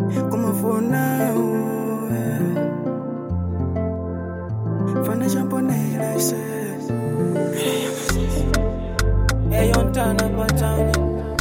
Como for now, yeah. Fana champonela ise. Hey, on tana patana.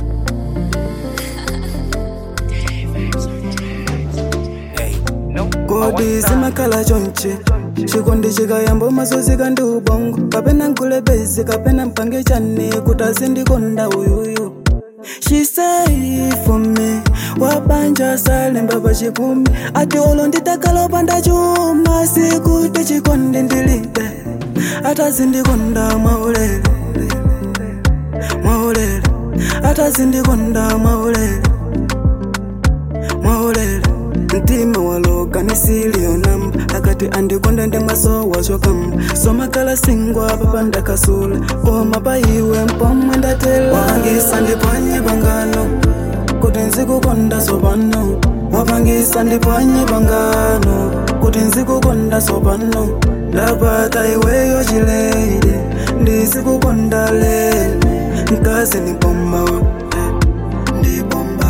kodi zimakhala chonche chikondi chikayamba mazozika ndi ubongo kapena nkulebezi kapena mpange chane kuti azindikonda uyuyu She say for me wabanja salemba pachikumi ati olo nditakalopa chuma sikuti chikondi ndilibe atazindikonda mwaulere mwaulere atazindikonda mwaulere mwaulere mtima waloka nisilionamba akati andikonda ndi masowa zokamba somakala singwa papa ndakasula koma pa iwe mpomwe ndatela wapangisa ndipwanye pangano kuti nzikukonda sopano wapangisa ndipwanye pangano kuti nzikukonda sopano ndapata iweyo chileire ndizikukonda lene mkazi ni bomba ndi bomba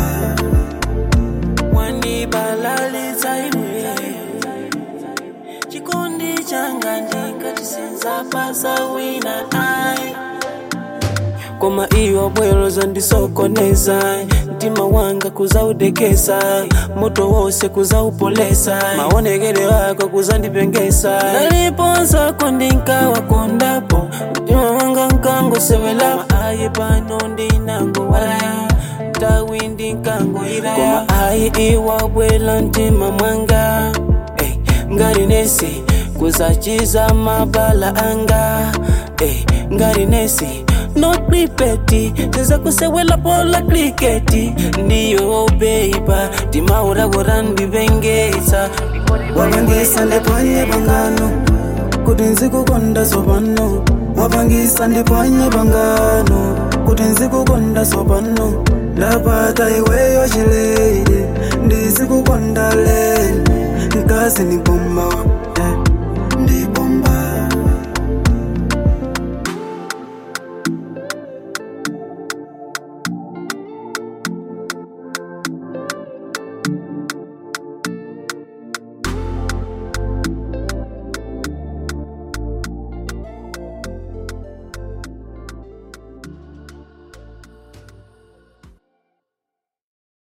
wandibalalitsa iwe chikondi changa ndikatisenza pasa wina ai koma iwo bwero zandisokoneza mtima wanga kuzaudekesa moto wose kuzaupolesa maonekero yako kuzandipengesa naliponzako ndinkawakondapo mtima wanga nkangosewelapo ayi pano ndinangowalaya tawi ndinkangoyilaya koma ayi iwabwela mtima mwanga hey, ngati nesi kuzachiza mabala anga hey, ngati nesi not ripeti tiza kusewela pola kriketi ndiyo beiba timauragora ndivengesa wapangisa ndipwanye pangano kuti nzikukonda sopano wapangisa ndipwanye pangano kuti nzikukonda sopano ndapata iweyo chileire ndizikukonda lene mkazi ni bomba